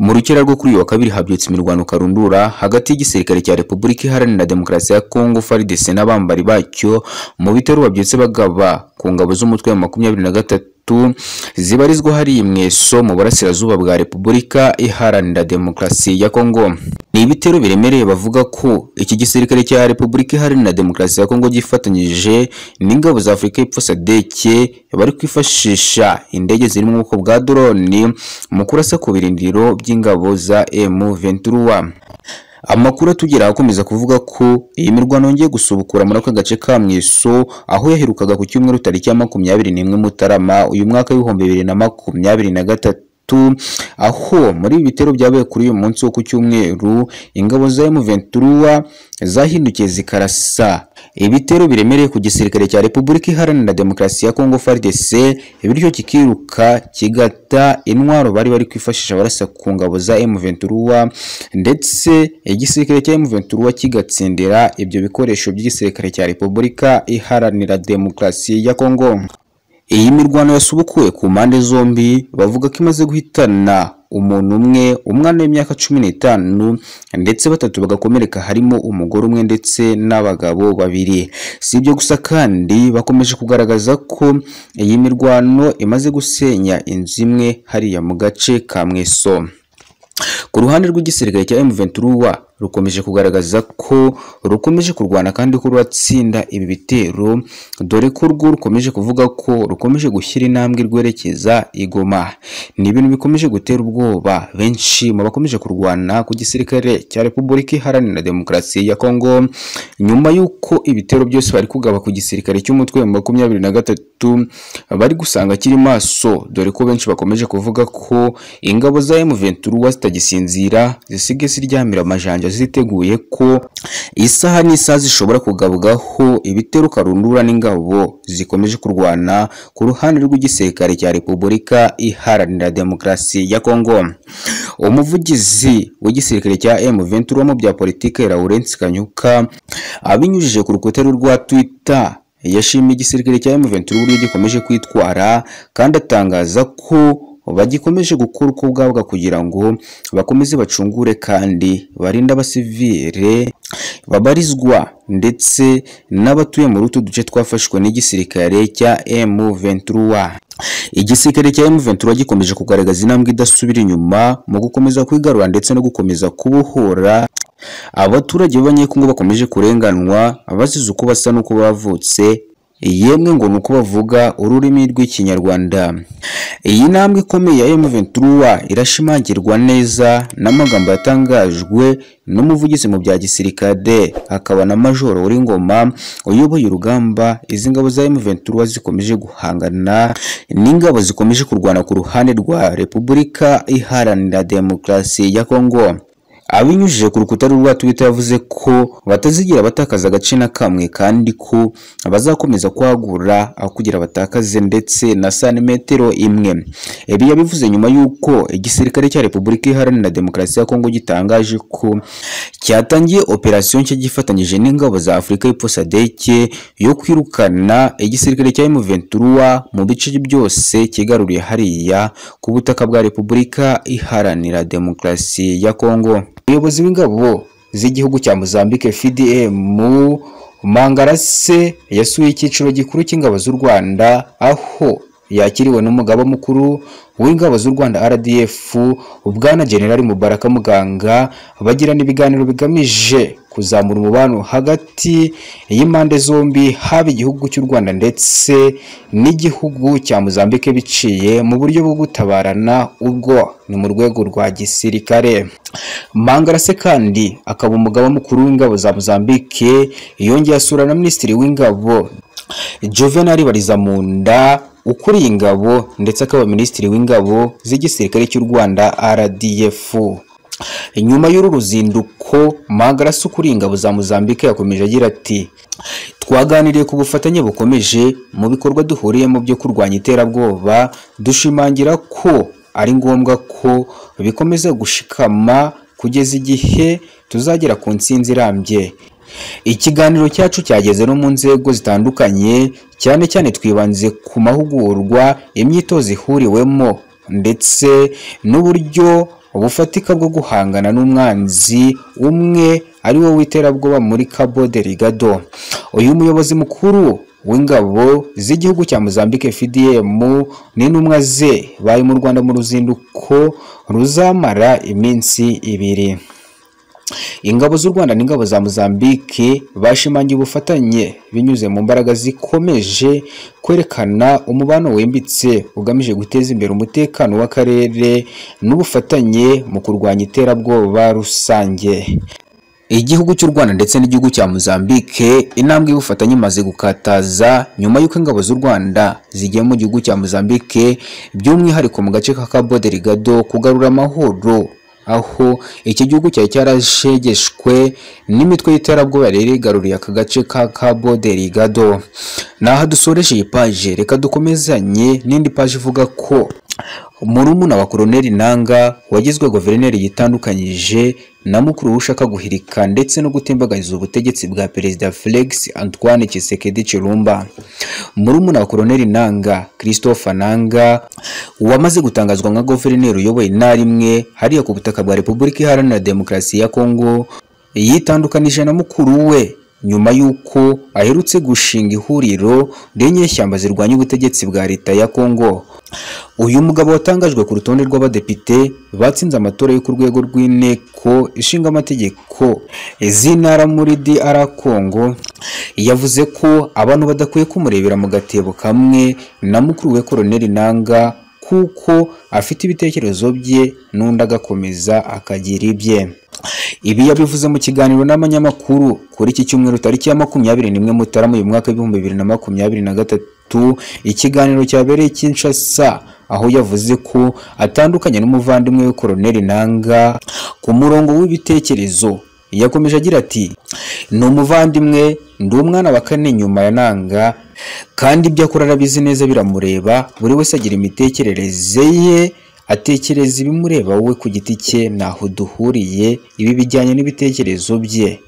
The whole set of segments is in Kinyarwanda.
Mu rukera rwo kuri uyu wa kabiri habyutse imirwano karundura hagati y'igisirikare cya Repubulika Iharanira Demokarasi ya Kongo FARDC n'abambari bacyo mu bitero babyutse bagaba ku ngabo z'umutwe wa makumyabiri na gatatu zibarizwa hariya i Mweso mu burasirazuba bwa Repubulika Iharanira Demokarasi ya Kongo. Ni ibitero biremereye bavuga ko iki gisirikare cya Repubulika Iharanira Demokarasi ya Kongo gifatanyije n'ingabo za Afurika y'Epfo SADC bari kwifashisha indege ziri mu bwoko bwa drone mu kurasa ku birindiro by'ingabo za M23. Amakuru atugeraho akomeza kuvuga ko iyi mirwano yongeye gusubukura muri aka gace ka Mweso aho yaherukaga ku cyumweru tariki ya makumyabiri n'imwe Mutarama uyu mwaka w'ibihumbi bibiri na makumyabiri na gatatu aho muri ibi bitero byabaye kuri uyu munsi wo ku cyumweru ingabo za M23 zahindukiye zikarasa ibitero biremereye ku gisirikare cya Repubulika Iharanira Demokarasi ya Kongo FARDC bityo kikiruka kigata intwaro bari bari kwifashisha barasa ku ngabo za M23 ndetse igisirikare cya M23 kigatsindira ibyo bikoresho by'igisirikare cya Repubulika Iharanira Demokarasi ya Kongo iyi mirwano yasubukuwe ku mpande zombi bavuga ko imaze guhitana umuntu umwe umwana w'imyaka cumi n'itanu ndetse batatu bagakomereka harimo umugore umwe ndetse n'abagabo babiri si ibyo gusa kandi bakomeje kugaragaza ko iyi mirwano imaze gusenya inzu imwe hariya mu gace ka mweso ku ruhande rw'igisirikare cya M23 rukomeje kugaragaza ko rukomeje kurwana kandi ko ruratsinda ibi bitero dore ko rwo rukomeje kuvuga ko rukomeje gushyira intambwe rwerekeza igoma ni ibintu bikomeje gutera ubwoba benshi mu bakomeje kurwana ku gisirikare cya Repubulika Iharanira Demokarasi ya Kongo nyuma y'uko ibitero byose bari kugaba ku gisirikare cy'umutwe wa makumyabiri na gatatu bari gusanga kiri maso dore ko benshi bakomeje kuvuga ko ingabo za M23 zitagisinzira zisige ziryamira amajanja ziteguye ko isaha n'isaha zishobora kugabwaho ibitero karundura n'ingabo zikomeje kurwana ku ruhande rw'igisirikare cya Repubulika Iharanira Demokarasi ya Kongo umuvugizi w'igisirikare cya M23 mu bya politike Laurence Kanyuka abinyujije ku rukuta rwa Twitter yashimye igisirikare cya M23 uburyo gikomeje kwitwara kandi atangaza ko bagikomeje gukora uko bwabwa kugira ngo bakomeze bacungure kandi barinde abasivire babarizwa ndetse n'abatuye muri utu duce twafashwe n'igisirikare cya M23 igisirikare cya M23 gikomeje kugaragaza intambwe idasubira inyuma mu gukomeza kwigarura ndetse no gukomeza kubohora abaturage b'abanyekongo bakomeje kurenganwa bazize uko basa n'uko bavutse yemwe ngo nuko bavuga ururimi rw'ikinyarwanda iyi ntambwe ikomeye ya M23 irashimangirwa neza n'amagambo yatangajwe n'umuvugizi mu bya gisirikare akaba na majoro w'ingoma uyoboye urugamba izi ngabo za M23 zikomeje guhangana n'ingabo zikomeje kurwana ku ruhande rwa Repubulika Iharanira Demokarasi ya Kongo abinyujije ku rukuta rwa Twitter yavuze ko batazigira batakaza agace na kamwe kandi ko bazakomeza kwagura aho kugira batakaze ndetse na santimetero imwe ibi yabivuze nyuma y'uko igisirikare cya Repubulika Iharanira Demokarasi ya Kongo gitangaje ko cyatangiye operasiyo nshya gifatanyije n'ingabo za Afurika y'Epfo SADC yo kwirukana igisirikare cya M23 mu bice byose kigaruriye hariya ku butaka bwa Repubulika Iharanira Demokarasi ya Kongo umuyobozi w'ingabo z'igihugu cya Mozambique FDM Mangarase yasuye icyiciro gikuru cy'ingabo z'u Rwanda aho yakiriwe n'umugaba mukuru w'ingabo z'u Rwanda RDF Bwana General Mubaraka Muganga bagirana ibiganiro bigamije kuzamura umubano hagati y'impande zombi haba igihugu cy'u Rwanda ndetse n'igihugu cya Mozambique biciye mu buryo bwo gutabarana ubwo ni mu rwego rwa gisirikare Mangarase kandi akaba umugaba mukuru w'ingabo za Mozambique yongeye asura na Minisitiri w'ingabo Juvenal Barizamunda ukuriye ingabo ndetse akaba minisitiri w'ingabo z'igisirikare cy'u Rwanda RDF nyuma y'uru ruzinduko Magarasi ukuriye ingabo za Mozambique yakomeje agira ati twaganiriye ku bufatanye bukomeje mu bikorwa duhuriyemo byo kurwanya iterabwoba dushimangira ko ari ngombwa ko bikomeza gushikama kugeza igihe tuzagera ku ntsinzi irambye ikiganiro cyacu cyageze no mu nzego zitandukanye cyane cyane twibanze ku mahugurwa imyitozo ihuriwemo ndetse n'uburyo ubufatika bwo guhangana n'umwanzi umwe ari wo w'iterabwoba muri Cabo Delgado uyu muyobozi mukuru w'ingabo z'igihugu cya Mozambique FDM n'intumwa ze bari mu Rwanda mu ruzinduko ruzamara iminsi ibiri ingabo z'u Rwanda n'ingabo za Mozambique bashimangiye ubufatanye binyuze mu mbaraga zikomeje kwerekana umubano wimbitse ugamije guteza imbere umutekano w'akarere n'ubufatanye mu kurwanya iterabwoba rusange igihugu cy'u Rwanda ndetse n'igihugu cya Mozambique intambwe y'ubufatanye imaze gukataza nyuma y'uko ingabo z'u Rwanda zigiye mu gihugu cya Mozambique by'umwihariko mu gace ka Cabo Delgado kugarura amahoro aho iki gihugu cyari cyarashegeshwe n'imitwe y'iterabwoba yari igaruriye aka gace ka Cabo Delgado naho dusoreje iyi paje reka dukomezanye n'indi paje ivuga ko murumuna wa koloneli nanga wagizwe guverineri yitandukanyije na mukuru we ushaka guhirika ndetse no gutimbagariza ubutegetsi bwa perezida Felix Antoine Tshisekedi Chilumba murumuna wa koloneli nanga Christophe nanga wamaze gutangazwa nka guverineri uyoboye intara imwe hariya ku butaka bwa Repubulika Iharanira Demokarasi ya Kongo yitandukanije na mukuru we nyuma y'uko aherutse gushinga ihuriro ry'inyeshyamba zirwanya ubutegetsi bwa leta ya Kongo uyu mugabo watangajwe ku rutonde rw'abadepite batsinze amatora yo ku rwego rw'inteko ishinga amategeko z'intara muri DR Congo yavuze ko abantu badakwiye kumurebera mu gatebo kamwe na mukuru we koloneli Nanga kuko afite ibitekerezo bye n'undi agakomeza akagira ibye ibi yabivuze mu kiganiro n'abanyamakuru kuri iki cyumweru tariki ya makumyabiri n'imwe mutarama uyu mwaka w'ibihumbi bibiri na makumyabiri na gatatu ikiganiro cyabereye Kinshasa aho yavuze ko atandukanye n'umuvandimwe we koloneli Nanga ku murongo w'ibitekerezo yakomeje agira ati ni umuvandimwe ndi umwana wa kane nyuma ya nanga kandi ibyo akora arabizi neza biramureba buri wese agira imitekerereze ye atekereza ibimureba we ku giti cye ntaho duhuriye ibi bijyanye n'ibitekerezo bye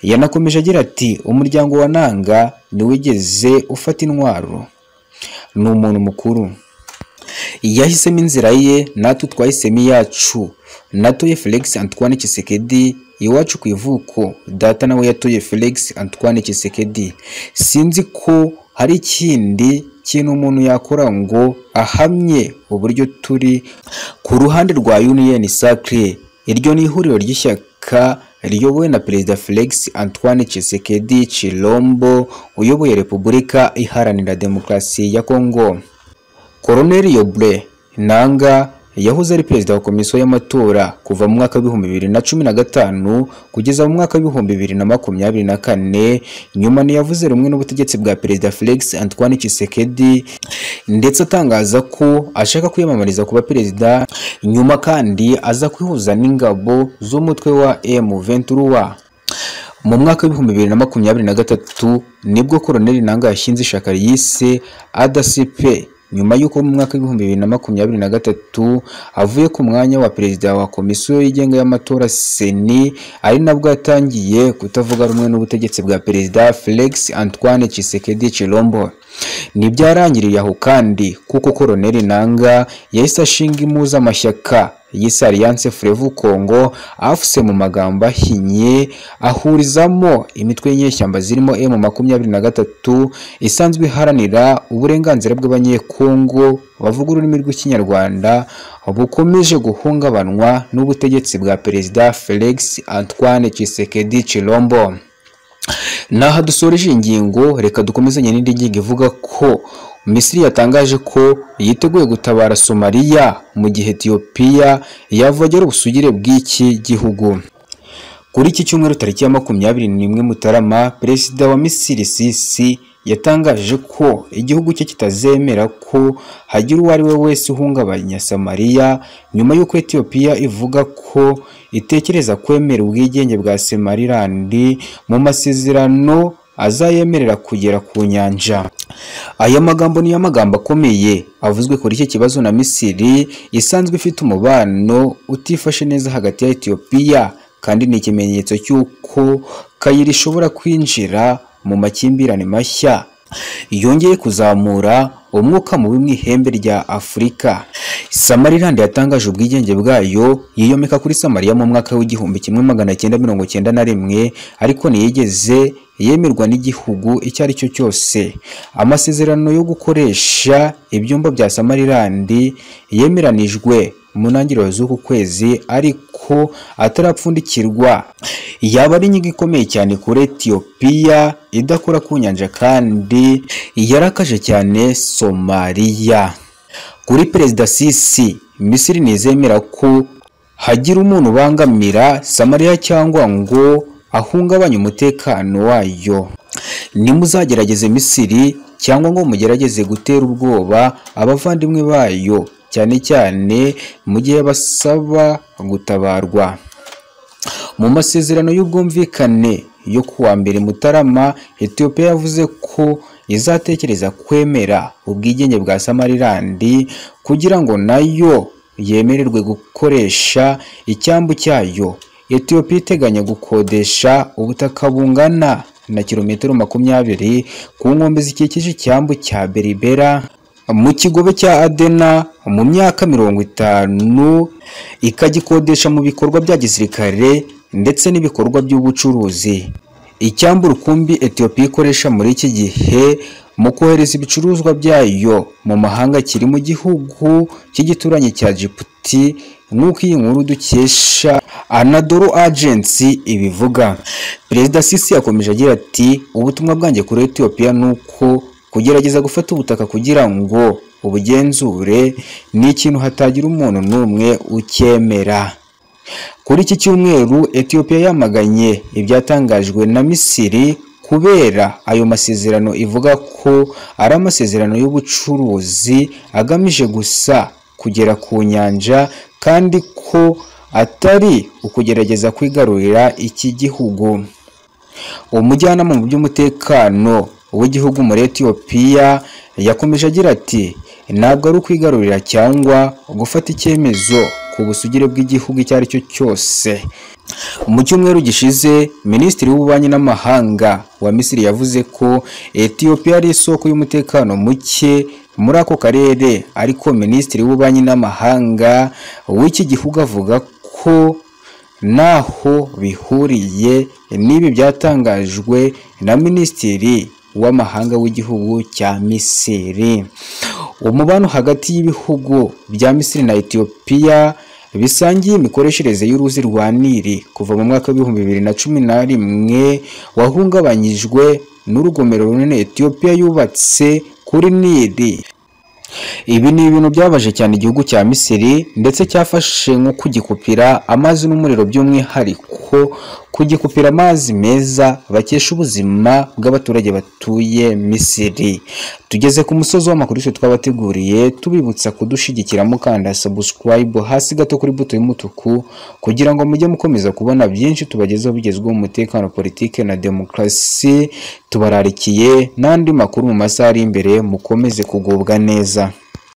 yanakomeje agira ati umuryango wa nanga ntiwigeze ufata intwaro ni umuntu mukuru yahisemo inzira ye natwe twahisemo iyacu natuye Felix Antoine Tshisekedi iwacu ku ivuko data nawe yatuye Felix Antoine Tshisekedi sinzi ko hari ikindi kintu umuntu yakora ngo ahamye uburyo turi ku ruhande rwa Union Sacre iryo ni ihuriro ry'ishyaka riyobowe na Perezida Felix Antoine Tshisekedi Chilombo uyoboye Repubulika Iharanira Demokarasi ya Kongo Colonel Yobre Nanga yahoze ari perezida wa komisiyo y'amatora kuva mu mwaka w'ibihumbi bibiri na cumi na gatanu kugeza mu mwaka w'ibihumbi bibiri na makumyabiri na kane nyuma ntiyavuze rumwe n'ubutegetsi bwa perezida Felix Antoine Tshisekedi ndetse atangaza ko ashaka kwiyamamariza kuba perezida nyuma kandi aza kwihuza n'ingabo z'umutwe wa M23 mu mwaka w'ibihumbi bibiri na makumyabiri na gatatu nibwo koloneli Nanga yashinze ishaka yise ADCP nyuma y'uko mu mwaka w'ibihumbi bibiri na makumyabiri na gatatu avuye ku mwanya wa perezida wa komisiyo yigenga y'amatora seni ari nabwo yatangiye kutavuga rumwe n'ubutegetsi bwa perezida Felix Antoine Tshisekedi Chilombo ntibyarangiriye aho kandi kuko koloneli Nanga yahise ashinga impuzamashyaka yise Alliance Frevu Congo afuse mu magambo ahinnye ahurizamo imitwe y'inyeshyamba zirimo M makumyabiri na gatatu isanzwe iharanira uburenganzira bw'abanyekongo bavuga ururimi rw'ikinyarwanda bukomeje guhungabanywa n'ubutegetsi bwa perezida Felix Antoine Tshisekedi Chilombo naha dusoreje ingingo reka dukomezanye n'indi ngingo ivuga ko Misiri yatangaje ko yiteguye gutabara Somalia mu gihe Ethiopia yavogera ubusugire bw'iki gihugu kuri iki cyumweru tariki ya makumyabiri n'imwe Mutarama perezida wa Misiri Sisi yatangaje ko igihugu cye kitazemera ko hagira uwo ari we wese uhungabanya Samariya nyuma y'uko Ethiopia ivuga ko itekereza kwemera ubwigenge bwa Somalilandi mu masezerano azayemerera kugera ku nyanja aya magambo niyo magambo akomeye avuzwe kuri iki kibazo na Misiri isanzwe ifite umubano utifashe neza hagati ya Ethiopia kandi ni ikimenyetso cy'uko kayira ishobora kwinjira mu makimbirane mashya yongeye kuzamura umwuka mubi mu ihembe rya afurika samarilande yatangaje ubwigenge bwayo yiyomeka kuri samariya mu mwaka w'igihumbi kimwe magana cyenda mirongo cyenda na rimwe ariko ntiyigeze yemerwa n'igihugu icyo ari cyo cyose amasezerano yo gukoresha ibyumba bya samarilandi yemeranijwe mu ntangiriro z'uku kwezi ariko atarapfundikirwa yaba ari inyigo ikomeye cyane kuri etiyopiya idakora ku nyanja kandi yarakaje cyane somaliya kuri perezida sisi misiri ntizemera ko hagira umuntu ubangamira samariya cyangwa ngo ahungabanye umutekano wayo nimuzagerageze misiri cyangwa ngo mugerageze gutera ubwoba abavandimwe bayo cyane cyane mu gihe basaba gutabarwa mu masezerano y'ubwumvikane yo kuwa mbere mutarama etiyopiya yavuze ko izatekereza kwemera ubwigenge bwa samarilandi kugira ngo nayo yemererwe gukoresha icyambu cyayo etiyopiya iteganya gukodesha ubutaka bungana na kilometero makumyabiri ku nkombe zikikije icyambu cya beribera mu kigobe cya adena mu myaka mirongo itanu ikagikodesha mu bikorwa bya gisirikare ndetse n'ibikorwa by'ubucuruzi icyambu rukumbi etiyopiya ikoresha muri iki gihe mu kohereza ibicuruzwa byayo mu mahanga kiri mu gihugu cy'igituranyi cya jibuti nk'uko iyi nkuru dukesha anadoro agency ibivuga perezida sisi yakomeje agira ati ubutumwa bwanjye kuri etiyopiya ni uko kugerageza gufata ubutaka kugira ngo ubugenzure ni ikintu hatagira umuntu n'umwe ukemera kuri iki cyumweru etiyopiya yamaganye ibyatangajwe na misiri kubera ayo masezerano ivuga ko ari amasezerano y'ubucuruzi agamije gusa kugera ku nyanja kandi ko atari ukugerageza kwigarurira iki gihugu umujyanama mu by'umutekano w'igihugu muri etiyopiya yakomeje agira ati ntabwo ari ukwigarurira cyangwa gufata icyemezo ku busugire bw'igihugu icyo ari cyo cyose mu cyumweru gishize minisitiri w'ububanyi n'amahanga wa misiri yavuze ko etiyopiya ari isoko y'umutekano muke muri ako karere ariko minisitiri w'ububanyi n'amahanga w'iki gihugu avuga ko naho bihuriye n'ibi byatangajwe na minisitiri w'amahanga w'igihugu cya misiri umubano hagati y'ibihugu bya misiri na etiyopiya bisangiye imikoreshereze y'uruzi rwa nili kuva mu mwaka w'ibihumbi bibiri na cumi na rimwe wahungabanyijwe n'urugomero runini etiyopiya yubatse kuri nili ibi ni ibintu byabaje cyane igihugu cya misiri ndetse cyafashe nko kugikupira amazi n'umuriro by'umwihariko kugikupira amazi meza bakesha ubuzima bw'abaturage batuye misiri tugeze ku musozi w'amakuru yose twabateguriye tubibutsa kudushyigikira mukanda sabusikarayibu hasi gato kuri buto y'umutuku kugira ngo mujye mukomeza kubona byinshi tubagezaho bigezweho umutekano politike na demokarasi tubararikiye n'andi makuru mu masaha ari imbere mukomeze kugubwa neza